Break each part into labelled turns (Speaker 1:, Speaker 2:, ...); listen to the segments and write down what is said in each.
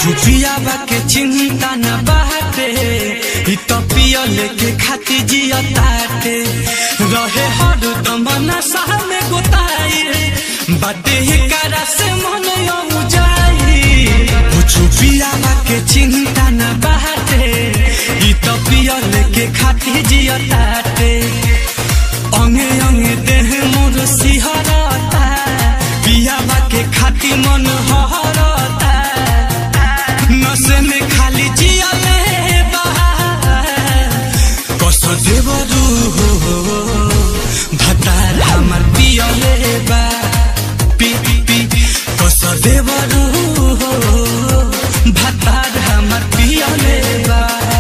Speaker 1: छुपियावा के चिंता न बाटे इ तो पियल के खाती जिया ताटे रहे हर दम नशा में गोताई बाटे ही करा से मन यऊ जाई ओ छुपियावा के चिंता न बाटे इ तो पियल के खाती जिया ताटे अंगे अंगे देह मोर सिहरता पियावा के खाती मन हरता नशे में खाली जियले बा कस देवरू हो भतार हमर पियले बा पी पी पी कस देवरू हो भतार हमर पियले बा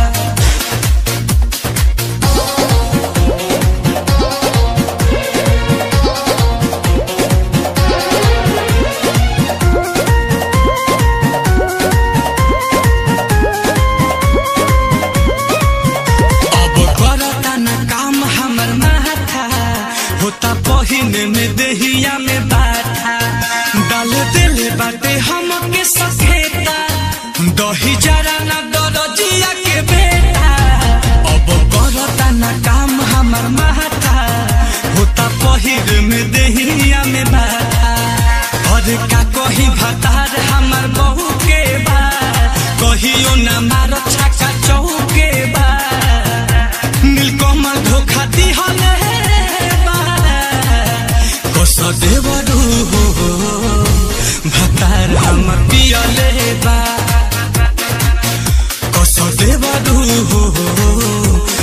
Speaker 1: अब करता न काम हमर माथा होता पहिने में देहिया में बाथा डाल दिले बाटे हमके सखेता दही जरा न दरजिया के बेटा अब करता न काम हमर माथा होता पहिर में देहिया में बाथा और का कही भतार हमर बहू के बा कहियो न मारो छक्का चौके बा नीलकमल धोखा दिहले बा कस देवरू हो भतार हमर पियले बा कस देवरू हो